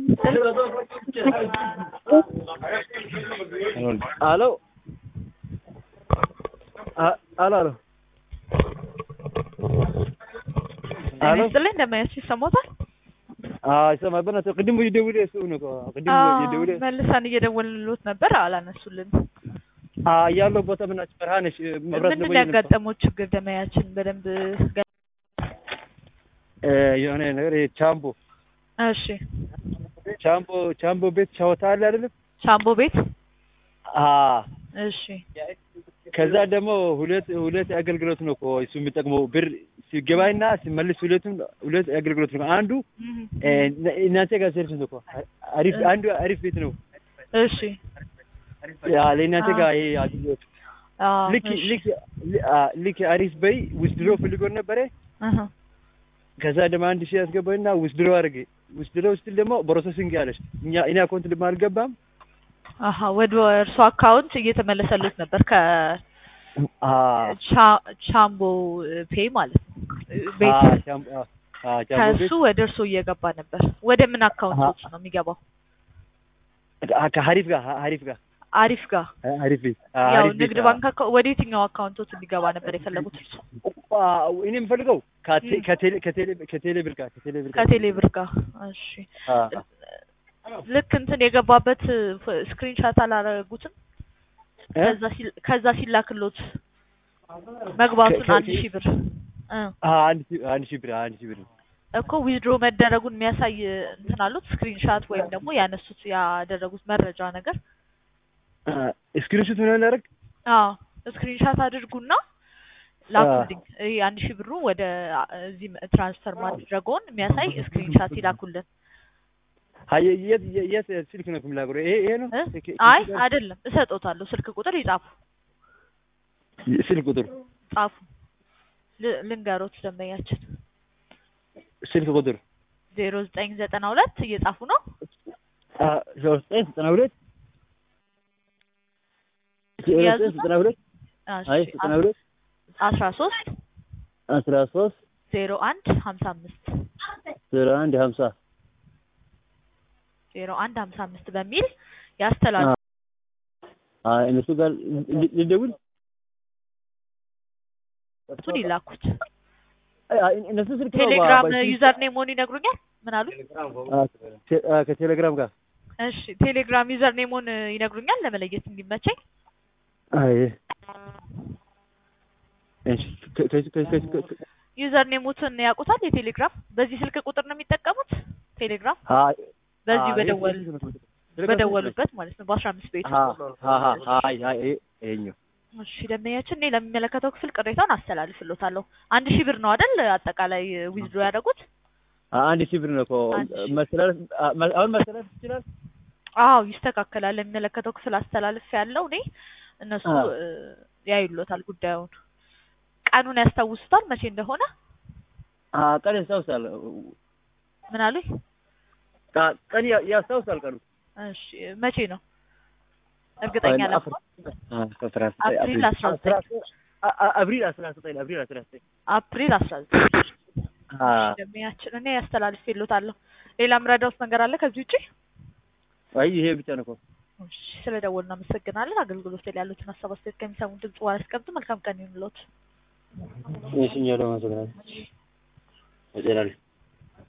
አሎ አሎ አሎ ጤና ይስጥልኝ እንደማያች ይሰማታል? ይሰማል። በእናትህ ቅድም እየደወለ እሱ ነው እኮ ቅድም እየደወለ መልሰን እየደወልንሎት ነበር አላነሱልን። ያለው ቦታ ምናችሁ በረሃ ነሽ። መብራት ምንድን ነው ያጋጠመው ችግር? ደመያችን በደንብ ገ- የሆነ ነገር ይሄ ቻምቦ እሺ፣ ቻምቦ ቻምቦ ቤት ሻወታ አለ አይደለም? ሻምቦ ቤት አዎ እሺ፣ ከዛ ደግሞ ሁለት ሁለት አገልግሎት ነው እኮ እሱ የሚጠቅመው ብር ሲገባይና ሲመልስ ሁለቱም ሁለት አገልግሎት ነው። አንዱ እናንተ ጋር ሰርቪስ ነው እኮ አሪፍ አንዱ አሪፍ ቤት ነው። እሺ፣ ያ ለእናንተ ጋር ይሄ አገልግሎት አዎ፣ ልክ እሺ፣ ልክ ልክ አሪፍ በይ ውስድሮ ፈልጎ ነበረ። እህ፣ ከዛ ደግሞ አንድ ሺህ ያስገባኝና ውስድሮ አድርጌ ውስድሮ ስትል ደግሞ ፕሮሰሲንግ ያለች እኛ እኔ አካውንት ደግሞ አልገባም። አሀ ወደ እርሱ አካውንት እየተመለሰሉት ነበር አ ከቻምቦ ፔይ ማለት ነው ቤት አ ቻምቦ አ ቻምቦ ከእሱ ቤት ወደ እርሱ እየገባ ነበር። ወደ ምን አካውንቶች ነው የሚገባው? አ ከሀሪፍ ጋር ሀሪፍ ጋር አሪፍ ጋር ሀሪፍ ቤት አ ያው ሀሪፍ ቤት ንግድ ባንክ አካ- ወደ የትኛው አካውንቶች እንዲገባ ነበር የፈለጉት እርሱ? አ እኔ የምፈልገው ከቴ ም። ከቴሌ ከቴሌ ከቴሌ ብር ጋር ከቴሌ ብር ጋር ከቴሌ ብር ጋር እሺ። አ ልክ እንትን የገባበት ስክሪንሻት አላረጉትም? እ? ከዛ ሲል- ከዛ ሲላክሎት መግባቱን ከ- አንድ ሺህ ብር እ አ አንድ ሺህ አንድ ሺህ ብር አንድ ሺህ ብር እኮ ዊዝድሮ መደረጉን የሚያሳይ እንትን አሉት ስክሪንሻት ወይም ደግሞ ያነሱት ያደረጉት መረጃ ነገር ስክሪንሾት ምን ያደርግ አዎ ስክሪንሻት አድርጉና ላኩልኝ። ይሄ አንድ ሺህ ብሩ ወደ አ- እዚህ ትራንስፈር ማድረገውን የሚያሳይ ስክሪንሻት ይላኩልን። ሀየ የት የት ስልክ ነው የምላገሩ ይሄ ይሄ ነው እ? ስልክ- አይ ስልክ- አይደለም፣ እሰጦታለሁ። ስልክ ቁጥር ይጻፉ ስልክ ቁጥር ጻፉ። ል- ልንገሮት ደንበኛችን ስልክ ቁጥር ዜሮ ዘጠኝ ዘጠና ሁለት እየጻፉ ነው። አ ሶስት ዘጠኝ ዘጠና ሁለት ያዙት ነው? ዘጠና ሁለት አይ ዘጠና ሁለት አስራ ሶስት አስራ ሶስት ዜሮ አንድ ሀምሳ አምስት ዜሮ አንድ ሀምሳ ዜሮ አንድ ሀምሳ አምስት በሚል ያስተላልፉ። አይ እነሱ ጋር ል- ልደውል እሱን ይላኩት። አይ አይ እነሱ ስልክ ነው ቴሌግራም ባ- ባ- ዩዘር ኔም መሆን ይነግሩኛል። ምን አሉ? አ ቴ- አ ከቴሌግራም ጋር እሺ ቴሌግራም ዩዘር ኔሙን ይነግሩኛል ለመለየት እንዲመቸኝ። አይ እሺ ከ- ከ- ከ- ከ- ከ- ከ- ዩዘር ኔሙትን ያውቁታል? የቴሌግራም በዚህ ስልክ ቁጥር ነው የሚጠቀሙት ቴሌግራም አይ በዚህ አይ በደወል ቴሌግራም በደወሉበት ማለት ነው በአስራ አምስት ቤቱ አ አ አ አይ አይ ይሄ- ይሄኛው እሺ ደንበኛችን እኔ ለሚመለከተው ክፍል ቅሬታውን አስተላልፍሎታለሁ። አንድ ሺህ ብር ነው አይደል አጠቃላይ ዊዝድሮ ያደረጉት? አ- አንድ ሺህ ብር ነው እኮ አንድ ሺህ። መሰላለፍ አ- መ- አሁን መሰላለፍ ይችላል አዎ ይስተካከላል። ለሚመለከተው ክፍል አስተላልፍ ያለው እኔ እነሱ አዎ። እ፣ ያዩሎታል ጉዳዩን። ቀኑን ያስታውሱታል መቼ እንደሆነ? አ ቀን ያስታውሳል ምን አሉኝ? ቃ- ቀን ያ- ያስታውሳል ቀኑ እሺ መቼ ነው እርግጠኛ አፍሪ- ለመሆን? አ አስራ ዘጠኝ አፕሪል አስራ ዘጠኝ አ- አ- አፕሪል አስራ ዘጠኝ አፕሪል አስራ ዘጠኝ አፕሪል አስራ ዘጠኝ አ ደንበኛችን እኔ ያስተላልፍሎታለሁ። ሌላ ምረዳውት ነገር አለ ከዚህ ውጪ? አይ ይሄ ብቻ ነው እኮ እሺ ስለ ደወሉ እናመሰግናለን። አገልግሎት ላይ ያሉትን ሀሳብ አስተያየት ከሚሰሙ ድምጽ በኋላ ያስቀምጡ። መልካም ቀን ይሁንልዎት። እሺ እኛ ደግሞ አመሰግናለን።